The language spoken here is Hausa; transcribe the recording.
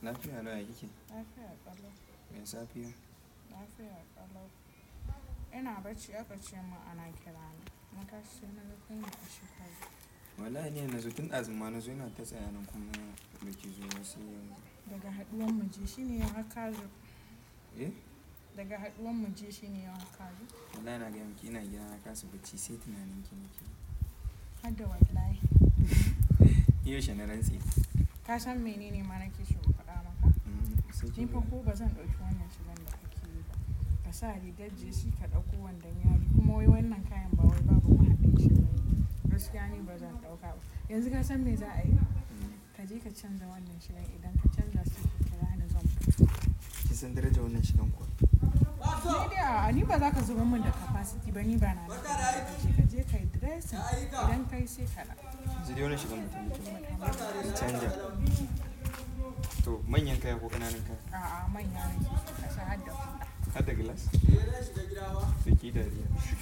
Lafiya lau ya kike? Lafiya ƙalau. Me safiya? Lafiya ƙalau. Ina bacci aka ce min ana kira ni. Na tashi sai na ga kai ne a shekaru. Wallahi ne na zo tun ɗazun ma na zo ina ta tsaya nan kuma da ki zo wasu yanzu. Daga haɗuwan mu je shine yau haka zo. Eh? Daga haɗuwan mu je shine yau haka zo. Wallahi na gaya miki ina gida na kasa bacci sai tunanin ki nake. Har da wallahi. Yaushe na rantse. Ka san menene ma nake so in faɗa maka? Mm, sai Ni kin fa ga- ko ba zan ɗauki wannan shigan da kake yi ba. Ka sa rigar jesi ka ɗauko wandon yari kuma wai wannan kayan ba wai babu mahaɗin shi ba ne. Gaskiya ni ba zan ɗauka ba. Yanzu ka san me za a yi? Mm. Ka je ka canza wannan shigan idan ka canza sai ka kira ni zan fito. Ki san darajar wannan shigan kuwa? Ni dai a ni ba za ka zuba min da capacity ba ni ba na da capacity. Ka je ka yi dressing idan kai sai ka na. Yanzu dai wannan shigan mutum mutum ki canja. To manyan kaya ko ƙananan kaya? A'a manya nake so ka sa har da huɗa. Har da glass? Da ki dariya.